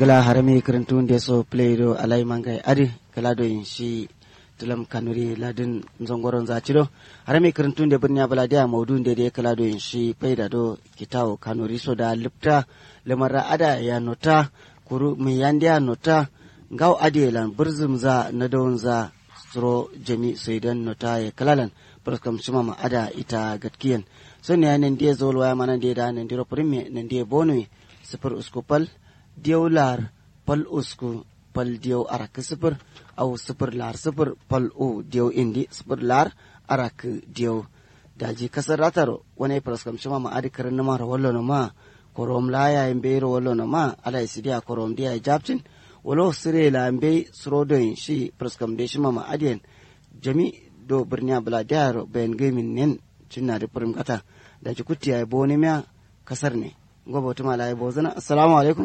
gala harami karantu nde so play do alai mangai adi kala do in shi tulam kanuri ladin zongoron zacido harami karantu nde birnya bala dia maudu nde de kala do in shi paida do kitawo kanuri so da lipta lamara ada ya nota kuru mi yandia nota ngaw adi lan burzum za na dawon za suro jami saidan nota ya kalalan barkam shima ma ada ita gatkiyan so ne nan dia zol waya mana dia da nan diro primi nan dia bonui sifir usku pal diyaw lar pal usku pal diyaw arak sifir au sifir lar sifir pal u diyaw indi sifir lar arak diyaw daji kasar ratar wani praskam shima ma adi karin nama rawallo na ma korom la ya imbe rawallo na ma ala isidiya korom dia japcin walo sire la imbe srodoyin shi praskam de shima ma adiyan jami do birniya bula diyar bayan gaimin nen cinna da furim kata da ji kuti ya boni miya kasar ne gobe wata mala ya bozana assalamu alaikum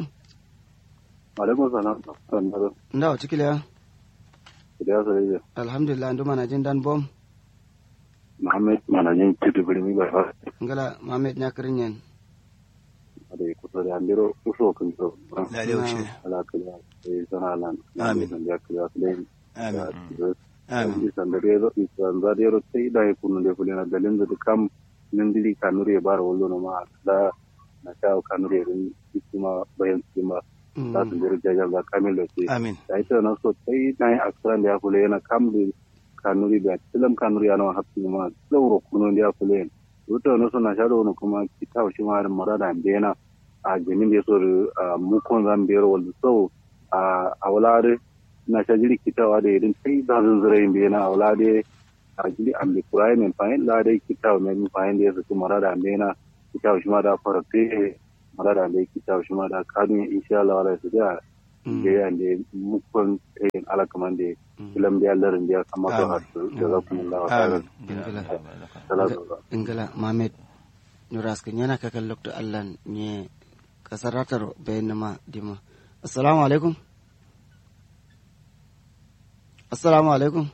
alaikum salam sannan nda wa cikile da sai alhamdulillah ndu mana jin dan bom Muhammad manajin tudu birni ba fa ngala mamed nya kirin yen da kusa da andiro uso kan so la da yaushe ala kala sai sana lan Amin. da kala sai amin amin amin san da rezo san da rezo sai da kunu da fulina galin da kam nan dili kanure bar wallo no ma da na ta kanure rin kuma bayan kuma da su jira jajan da kamil da sai amin da ita na so sai na yi aksaran da ya kula yana kam da kanuri da tilam kanuri yana hafi ma tsauro kuno da ya kula yana wata wani suna sha da wani kuma kita shi ma da mara da bena a jamin da ya so da mukon zan biyar wanda sau a wulare na sha jiri kitawa da irin sai da zan zira yin bena a wulare a jiri an da kura yin fahim da dai kitawa mai fahim da ya saki mara da bena kitawa shi ma da farfe mara da bai kitawa shi ma da kadun insha Allah wala su da da ya da mukon yin alakaman da filam da larin da ya kama da hasu da za ku nuna wa amin ingala mamed nuraskin yana kakan lokto allan ne kasar ratar bayan nama dima assalamu alaikum assalamu alaikum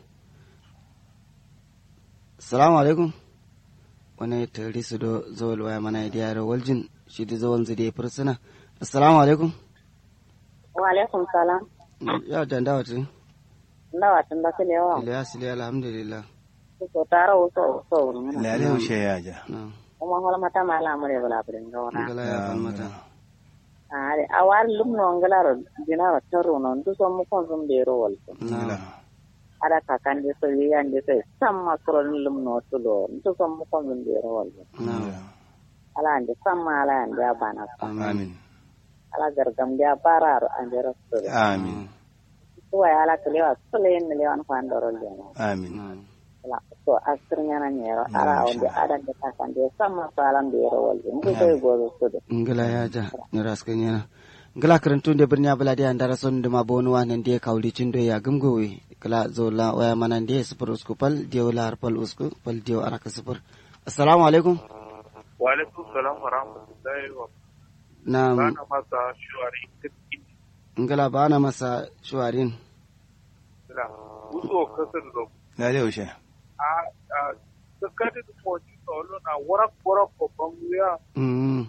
assalamu alaikum wani tari su do zawal waya mana da yaro waljin shi da zawal zide fursuna assalamu alaikum wa alaikum salam ya danda wata ndawa tunda kile wa ilyas ili alhamdulillah ko tara wo so so ngana la da yaushe ya ja na kuma hola mata mala mure bala brin ngona ingala ya falmata are awar lum no ngala ro dina ro taro no ndu so mu kon zum de ro wal na ada ka kan de so yi an de so samma kro lum no to lo ndu so mu kon zum de ro wal na ala ande samma ala ande abana amin ala gargam de pararo ande ro so amin to ya ala kile wa so le ne le wan fan do ro le amin ala so asirnya na nyero ala onde ada de ka kan de samma salam de ro wal ndu so go so de ngala ya ja nuraskin yana ngala karantun da birni abula da andara son da mabonu wa nan da kawli cin do ya gumgowe kala zola waya mana da sifur usku pal diyo la pal usku pal diyo araka sifur assalamu alaikum wa alaikum salam wa rahmatullahi wa na bana masa shuwari kiski ngala bana masa shuwarin da uso kasar da la da yaushe a a sakati da moji solo na warak warak ko banguya mm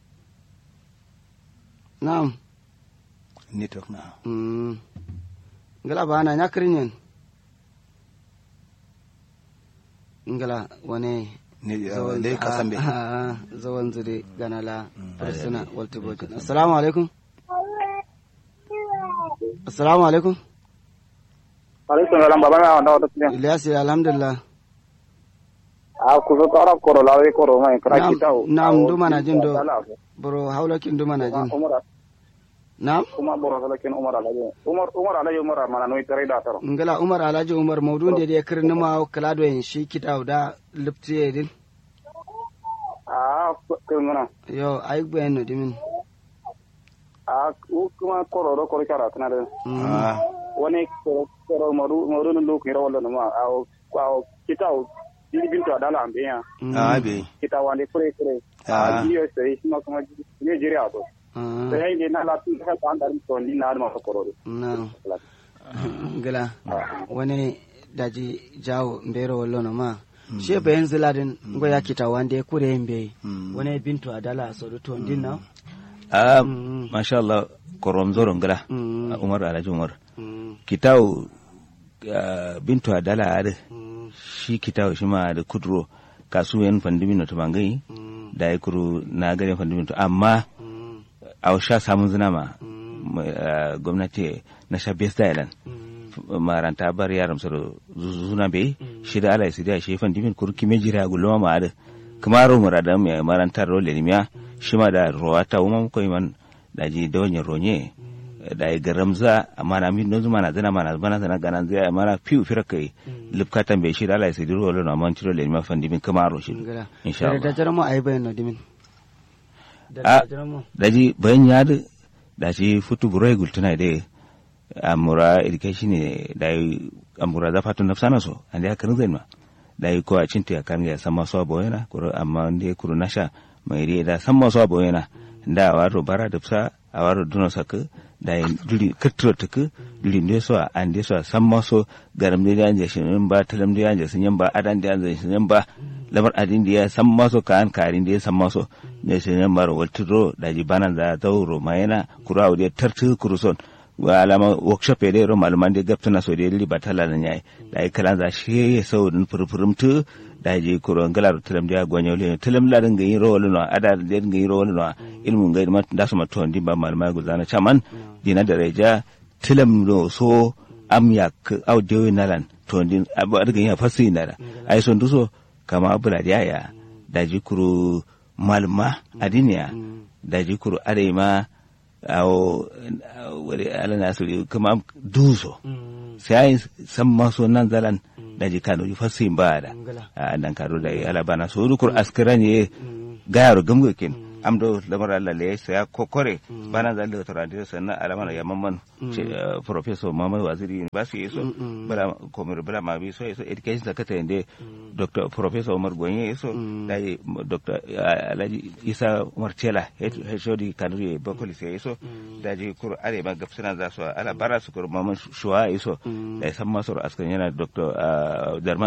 na'am network na mm ngala bana nyakrin yen ngala wane ne da ka san be zawan zure ganala farsuna walta bojin assalamu alaikum assalamu alaikum alaikum salam baba na wanda wata kiyan ilyas alhamdulillah a ku zo tara koro la we koro mai kra Na'am, kita na'am, duma na jin do. bro haulakin duma na jin umar na'am umar boro sala ken umar alaje umar umar alaje umar mana no tare da taro ngala umar alhaji umar maudun da ya kirni ma kala do yin shi kita da liptiye din a kirngana yo ay gben no dimin a u kuma koro do koro kara tana da ah wani koro koro maru maru no ko ro wala no ma a o a kita o bili bintu adala ambe ya ah be kita wande kure kure Ah. a jiyo sai kuma kuma ne jiri a to sai ne na la tu ka ta andar to ni na ma koro do na ngala wani daji jawo mbero wallo no ma she bayan ziladin ngo ya kita wande kure mbe Mm. wani bintu adala so do to ndin na ah Mm. masha Allah korom zoron gala Mm. umar alhaji umar Mm. kitau ah, bintu adala ade Mm. shi kitau shi ma da kudro kasuwan fandimin to bangai Mm. da ya kuru na garin fandimin to amma Mm. a sha samun zina ma Mm. mai, ah, gwamnati na sha best island Mm. maranta bar yaram soro zuna be Mm. shida ala sidi a shefan dimin kur kime jira gulma ma ada kamaro murada mai marantar role limya shi ma da rowata umma ko iman da ji donye ronye da ya garamza amma na min nozu mana zana mana bana zana ganan zai mana fiu fira kai lipkatan be shida ala sidi role na man tiro limya fan dimin kamaro shi ngala insha da Allah jaramo ay bayan no dimin Ah. da jaramo da ji bayan ya da da shi futu burai gultuna da amura education ne da yi amura za fatu nafsana so ande ya karin ma da yi ko a cinta ya kan ya san masu abu yana kuro amma wanda ya kuro nasha mai ri da san masu abu yana da a waro bara da fsa a waro duno saka da yi duri katturo tuku duri ne so a an so a san masu garam da ya je shin ba talam da ya je sun ba adan da ya je shin ba lamar adin da ya san maso kan karin da ya san maso ne shin ba ro waltiro da ji banan da tauro mayana kuro a da tartu kuruson wa alama workshop ya ro malaman da gaptuna so da li batala nan yayi da ai kalan za shi ya sau din furfurum tu da je kuro ngalar tulam da gonyo le tulam la dinga yin ro no ada da dinga yin ro no ilmun ga ma da su maton din ba malama guzana chaman dina da reja tulam no so am yak audio nalan to din abu daga yin fasi nara ai son duso kama abula da yaya da ji kuro malma adiniya da ji kuro arema awo wani ala nasiru kuma duso sai san maso nan zalan da ji kano yi fasin ba da a nan karo da ala bana so dukur askira ne gayaro gamgakin amdo lamar Allah le sai kokore bana zan da torandi sannan alama ya mamman professor Muhammad Waziri ba su yeso bala komir bala ma bi so yeso education secretary inde dr professor Umar Gonye yeso da dr Alhaji Isa Umar Tela heshodi kanuri bakoli sai yeso da ji kur are ba gafsina za su ala bara su kur mamman shuwa yeso da san masu askan yana dr Darman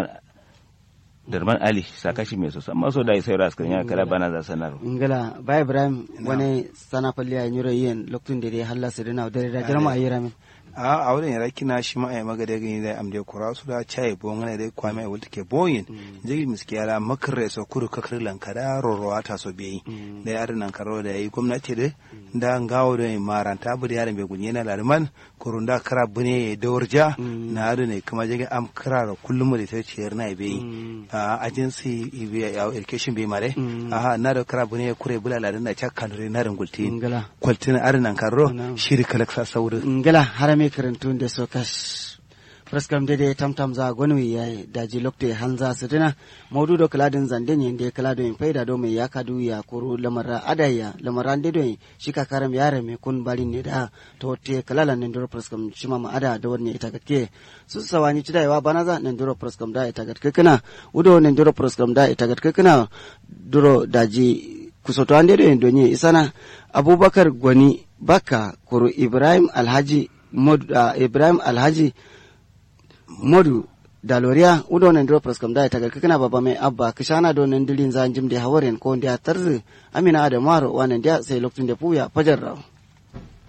darman ali sakashi mai sosa maso da sai ras kan ya kala bana za sanar ngala ba ibrahim wani sana falli ay nyuro yen loktun de halla sirina da da jarma ay ramin a a wurin yara kina shi ma ay maga da gani da amde kura su da chai bo ngana da kwame ay wulta ke boyin jigi miski yara makare so kuru kakar lankara rorowa ta so beyi da yaran nan karo da yi gwamnati da da ngawo da maranta bu da yaran bai gunye na larman kurun da kara bune da warja na adu ne kuma jigi am kara kullum da ta ciyar na beyi a agency education bai mare aha na da kara bune kure bulala da na cakka da na rangulti ngala kwaltin arin nan karo shiri kalaksa sauru ngala harame karantun da so kash praskam dede tamtam za gonwi yayi daji lokte hanza sitina maudu do kaladin zanden yende kalado in faida do mai yaka du ya kuru lamara adaya lamara ande do shika karam yare me kun balin ne da to te kalala ne do praskam shima ma ada da wanne ita gatke su sawani cidai wa banaza ne do praskam da ita gatke kana udo ne do praskam da ita gatke kana duro daji kusoto ande do donye isana abubakar gwani baka kuru ibrahim alhaji mod uh, ibrahim alhaji modu daloria udo nan dro pras kam da ta kana baba mai abba kishana do nan dilin zan jim de hawaren ko ndia tarzi amina da maro wanan dia sai lokacin da puya fajar raw